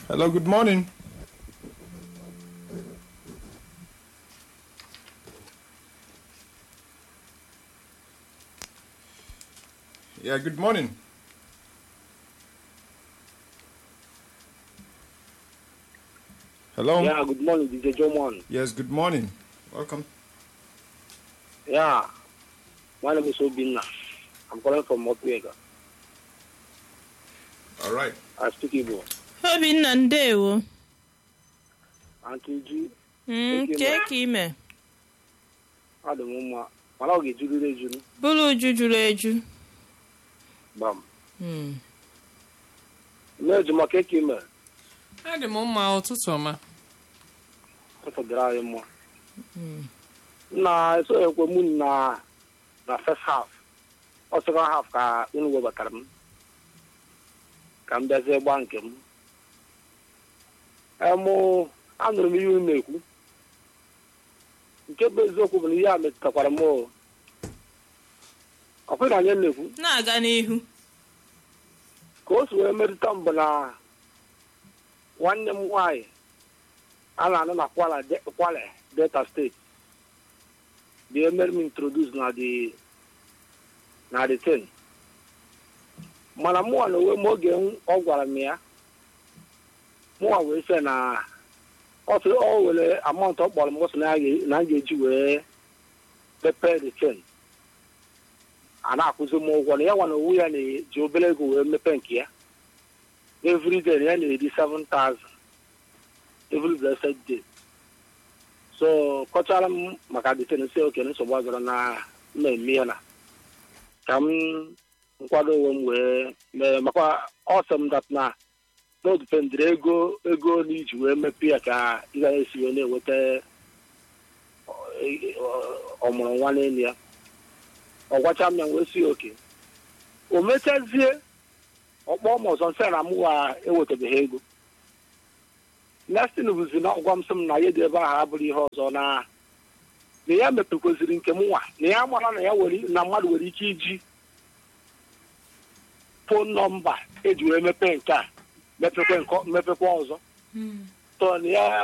Hello, good morning. Yeah, good morning. Hello. Yeah, good morning, DJ Jomon. Yes, good morning. Welcome. Yeah, my name is Obinna. I'm calling from Mokwega. All right. I speak Igbo. obinna ndewo Auntie Ju, Mm, Oke, kee ma. ka ime adị m mma. Mana ọ ga-ejuriri ejuru. bụrụ uju juru eju Gbam. Mm. Mmeju maka eke ime. adị m mma ụtụtụ ọma Ọfọdụrụ anyị mma. Na esoghekwe mụ na na first half. Ọ second half ka unu webatara m. Ka m bịazie gba nke m. Emụ anụrụ m ihe unu na-ekwu. Nke bụ eziokwu bụ na ihe a metụtakwara m o. Ọ kwere anyị na-ekwu. na-aga n'ihu ka o si wee metụta m bụ na nwanne m nwaanyị a na-anụ na kwala De- kwale delta steeti dị emere m introduce na the na the ten mana mụnwa na onwe m oge m- ọ gwara m ya mụnwa wee sị na ọ sị ọ were amount ọ kpọrọ m ọ sị na ya ga- na m ga-eji wee mepee the ten a na-akwụzi m ụgwọ na ya nwa na owu ya na-eji obere ego wee mepe nke ya every day ya na-eri 7000 every blessed day so kọchara m maka deten si oke nsogbu agara na mmemme ya na ka m nkwado onwe m wee mee maka ọsọm dat na n'odipendịrị ego ego na iji wee mepe ya ka ị ga esi wee na-enweta ọ- ọ- ọmụrụ nwa n'elu ya ọ gwacha m ya wee si oke o mechazie ọkpọ m ọzọ nsị na m wa ewetabeghị ego nestin bụzi na ọgwa m sị m na ya dị ebe ahụ abụrụ ihe ọzọ na na ya mepekwaziri nke m nwa na ya mara na ya were na mmadụ nwere ike iji fon nọmba eji wee mepee nke a mepekwa nke- mepekwa ọzọ tọ na ya